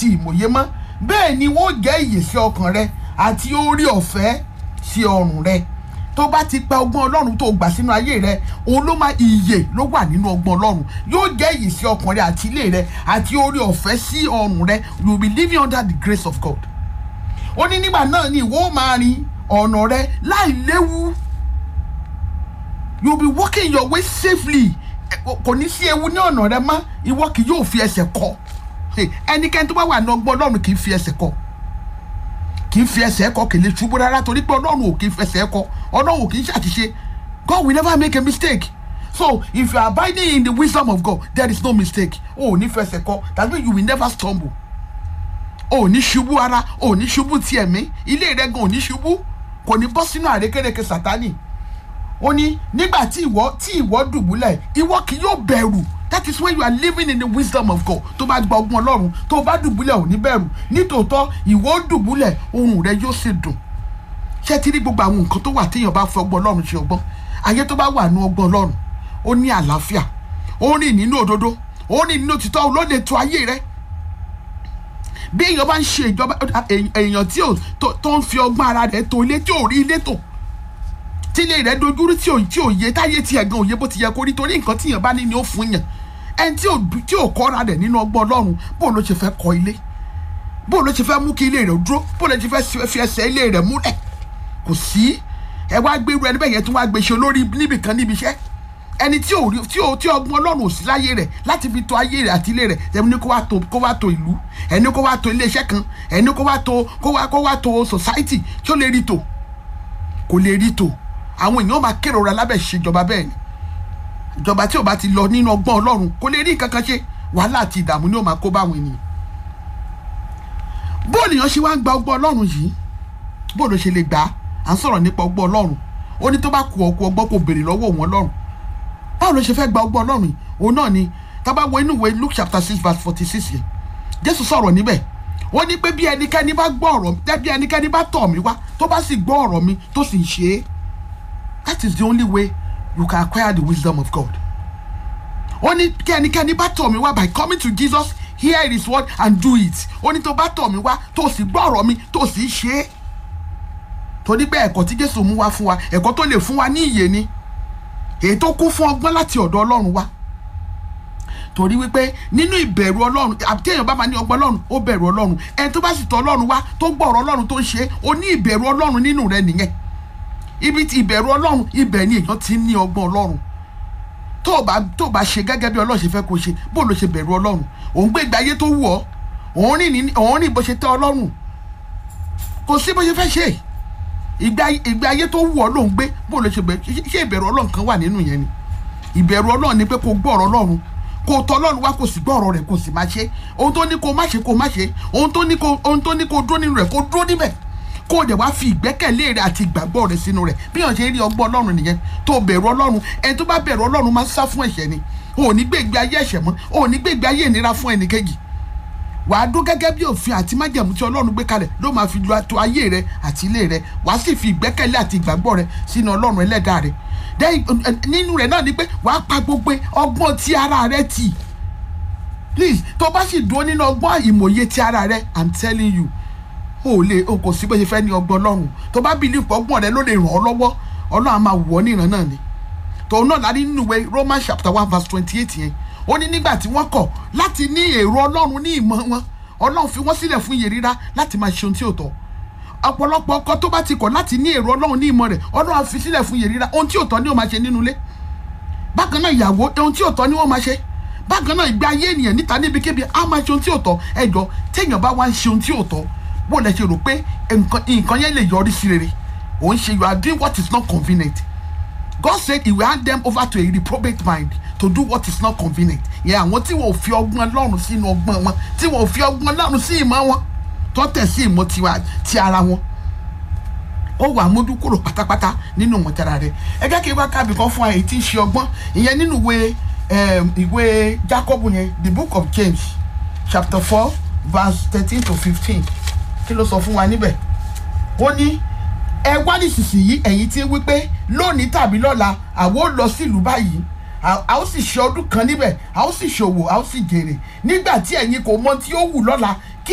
àti ìmọ̀ye mọ́ bẹ́ẹ̀ ni wọ́n jẹ́ ìyè sí ọkàn rẹ àti orí ọ̀fẹ́ sí ọrùn rẹ tó bá ti gba ọgbọ́n ọlọ́run tó gbà sínú ayé rẹ òun ló máa ìyè ló wà nínú ọgbọ́n ọlọ́run yóò jẹ́ ìyè sí ọkàn rẹ àti ilé rẹ àti orí ọ̀fẹ́ sí ọrùn rẹ you will be living under the grace of God ó ní nígbà náà ni ìwọ ó máa rin ọ̀nà rẹ láì léwu you will be walking your way safely kò ní sí ewu ní ọ̀nà rẹ mọ́ ìwọ kì yóò fi ẹsẹ̀ kọ ẹnikẹ́ni tó bá wà ní ọgbọ́n ọlọ́run kì í fi ẹsẹ̀ kọ kì í fi ẹsẹ̀ kọ kì í lè ṣubú rárá torí pé ọlọ́run ò kì í fẹsẹ̀ kọ ọlọ́run ò kì í ṣàṣìṣe God will never make a mistake so if you are abiding in the wisdom of God there is no mistake o ò ní fẹsẹ̀ kọ that means you will never stumble o ò ní ṣubú ara o ò ní ṣubú ti ẹ̀mí ilé rẹ gan ò ní ṣubú kò ní bọ́ sínú àrékérekè sátánì ó ní nígbà tí ìwọ tí ìwọ dùbúlẹ̀ ìwọ kì yóò bẹ̀rù that is when you are living in the wisdom of God tó bá gba ọgbọ́n ọlọ́run tó bá dùbúlẹ̀ ò ní bẹ̀rù nítòótọ́ ìwọ dùbúlẹ̀ ohùn rẹ yóò sì dùn ṣé ti rí gbogbo àwọn nǹkan tó wà téèyàn bá fẹ́ ọgbọ́n ọlọ́run ṣe ọgbọ́n ayé tó bá wà nú ọgbọ́n ọlọ́run ó ní àlàáfíà ó rìn nínú òdodo ó rìn nínú òtítọ́ ló lè tó ayé rẹ bí èèyàn bá ń ṣe ìjọba èèyàn tí tó ń fi ọgbọ́n ara rẹ̀ tó ilé tí ò rí ilé tò tí ilé rẹ̀ dojúrú tí ò tí ò yé táyé tí ẹ̀gàn òye bó ti yẹ kó rí torí nǹkan tíyàn bá ní ni ó fún yàn ẹni tí ò tí ò kọ́ra rẹ̀ nínú ọgbọ́n ọlọ́run bó ló ṣe fẹ́ kọ́ ilé bó ló ṣe fẹ́ mú kí ilé rẹ̀ dúró bó ló ṣe fẹ́ fi ẹsẹ̀ ilé rẹ̀ múlẹ̀ kò sí ẹ wá gbé irú ẹni bẹ́ẹ̀ yẹn tí wọ́n á gbé ṣe olórí níbìkan níbi iṣẹ́ ẹni tí ò tí ò tí ọgbọ́n ọlọ́run ò sí láyé rẹ̀ láti fi tọ́ ayé rẹ̀ àti ilé rẹ̀ ẹni ní kó wá tó kó wá tó ìlú ẹni kó wá tó iléeṣẹ́ kan ẹni kó wá tó kó wá kó wá tó society tí ó lè rí tò kò lè rí tò àwọn èèyàn máa kérora lábẹ́ ìṣèjọba bẹ́ẹ̀ ni ìjọba tí ò bá ti lọ nínú ọgbọ́n ọlọ́run kò lè rí nǹkan kan ṣe wàhálà àti ìdààmú ni ó máa kó báwọn ènìyàn bóòlù yẹn ṣe wá ń gba ọgbọ́n ọlọ́run yìí bóòlù ṣe lè gbà á à ń sọ̀rọ̀ nípa ọgbọ́n ọlọ́run ó ní tó bá kú ọkú ọgbọ́n kò béèrè lọ́wọ́ òun ọlọ́run báwo ló ṣe fẹ́ gba ọgbọ́n ọlọ́run yìí òun náà ni tábà wo inú ìwé Luke chapter six verse forty six yẹn Jésù sọ̀rọ̀ níbẹ̀ ó ní pé bí ẹnikẹ́ni bá gbọ́ ọ̀rọ̀ bí ẹnikẹ́ni bá tọ̀ mí wá tó bá sì gbọ́ ọ̀rọ̀ mi tó sì ń ṣe é that is the only way you can acquire the wisdom of God ó ní kí ẹnikẹ́ni bá tọ̀ mí wá by coming to Jesus hear his word and do it ó ní tó bá tọ̀ mí wá tó sì gbọ́ ọ̀rọ̀ mi tó sì ń ṣe é torí pé ẹ̀kọ́ tí Jésù mú wá fún wa ẹ̀kọ́ tó lè fún wa ní ìyè ni èyí tó kún fún ọgbọ́n láti ọ̀dọ̀ Ọlọ́run wá torí wípé nínú ìbẹ̀rù Ọlọ́run àti èèyàn bá máa ní ọgbọ́n Ọlọ́run ó bẹ̀rù Ọlọ́run ẹni tó bá sì tọ̀ Ọlọ́run wá tó gbọ́ ọ̀rọ̀ Ọlọ́run tó ń ṣe é ó ní ìbẹ̀rù Ọlọ́run nínú rẹ nìyẹn ibi tí ìbẹ̀rù Ọlọ́run ibẹ̀ ni èèyàn ti ní ọgbọ́n Ọlọ́run tó o bá tó o bá ṣe gẹ́gẹ́ bí Ọlọ́run ṣe fẹ́ kó ṣe bó ló ṣe bẹ̀rù Ọlọ́run òun gbé ìgbé ayé tó wù ọ́ òun rìn ní òun rìn bó ṣe tẹ́ Ọlọ́run kò sí bó ṣe fẹ́ ṣe ìgbé ayé tó wù ọ́ ló ń gbé bó ló ṣe bẹ̀rù ṣé ìbẹ̀rù Ọlọ́run kan wà nínú yẹn ni ìbẹ̀rù Ọlọ́run ni pé kó gbọ́ ọ̀rọ̀ Ọlọ́run kó tọ̀ Ọlọ́run wá kó sì gbọ́ ọ̀rọ̀ rẹ̀ kó sì máa ṣe ohun tó ní kó má ṣe kó má ṣe ohun tó ní kó ohun tó ní kó dúró nínú rẹ̀ kó dúró níbẹ̀ kó o dẹ̀ wá fi ìgbẹ́kẹ̀lé rẹ̀ àti ìgbàgbọ́ rẹ̀ sínú rẹ̀ bí wọ́n ṣe rí ọgbọ́n Ọlọ́run nìyẹn tó bẹ̀rù Ọlọ́run ẹni tó bá bẹ̀rù Ọlọ́run máa ń sá fún ẹ̀ṣẹ̀ ni o ò ní gbé ìgbé ayé ẹ̀ṣẹ̀ mọ́ o ò ní gbé ìgbé ayé ìnira fún ẹnìkejì wàá dún gẹ́gẹ́ bí òfin àti májẹ̀mú tí Ọlọ́run gbé kalẹ̀ ló máa fi lu ato ayé rẹ àti ilé rẹ wàá sì fi ìgbẹ́kẹ̀lé àti ìgbàgbọ́ rẹ sínú Ọlọ́run ẹlẹ́dàá rẹ nínú rẹ̀ náà ni pé wàá pa gbogbo ọgbọ́n ti ara rẹ tì please tó bá sì dúró nínú ọgbọ́n ìmọ̀ye ti ara rẹ i'm telling you o lè o kò sí bó ṣe fẹ́ ní ọgbọ́n Ọlọ́run tó bá believe pé ọgbọ́n rẹ ló lè ràn ọ́ lọ́wọ́ Ọlọ́run á máa wù ọ́ níran náà ni tòun náà láti nínú ìwé Romans chapter one verse twenty eight yẹn ó ní nígbà tí wọ́n kọ̀ láti ní èrò Ọlọ́run ní ìmọ̀ wọn Ọlọ́run fi wọ́n sílẹ̀ fún iye rírá láti máa ṣe ohun tí ò tọ́ ọ̀pọ̀lọpọ̀ ọkọ tó bá ti kọ̀ láti ní èrò Ọlọ́run ní ìmọ̀ rẹ̀ Ọlọ́run á fi sílẹ̀ fún iye rírá ohun tí ò tọ́ ni ó máa ṣe nínú ilé bákan náà ìyàwó ohun tí ò tọ́ ni wọ́n máa ṣe bákan náà ìgbé ayé ènìyàn níta níbikíbi á máa ṣe ohun tí ò tọ́ ẹjọ́ téèyàn bá wá ń ṣe ohun tí ò tọ́ bó lẹ ṣe rò pé nǹkan yẹn lè yọrí sí rere òun ṣe you are doing what is not convenient God said he will hand them over to a reprobate mind to do what is not convenient yẹn àwọn tí wọn ò fi ọgbọ́n Ọlọ́run sínú ọgbọ́n wọn tí wọn ò fi ọgbọ́n Ọlọ́run sí ìmọ̀ wọn tó tẹ̀ sí ìmọ̀ ti ara wọn ó wà mójú kúrò pátápátá nínú mọ̀tara rẹ̀ ẹ jẹ́ kí n wá kábì kan fún àyè tí ń ṣe ọgbọ́n ìyẹn nínú ìwé ìwé Jacob yẹn the book of James chapter four verse thirteen to fifteen kí ló sọ fún wa níbẹ̀ ó ní ẹ wá nísinsìnyí ẹ̀yin tí ń wí pé lónìí tàbí lọ́la àwo lọ sílùú báyìí a ó sì ṣe ọdún kan níbẹ̀ a ó sì ṣòwò a ó sì jèrè nígbà tí ẹ̀yin kò mọ tí ó wù lọ́la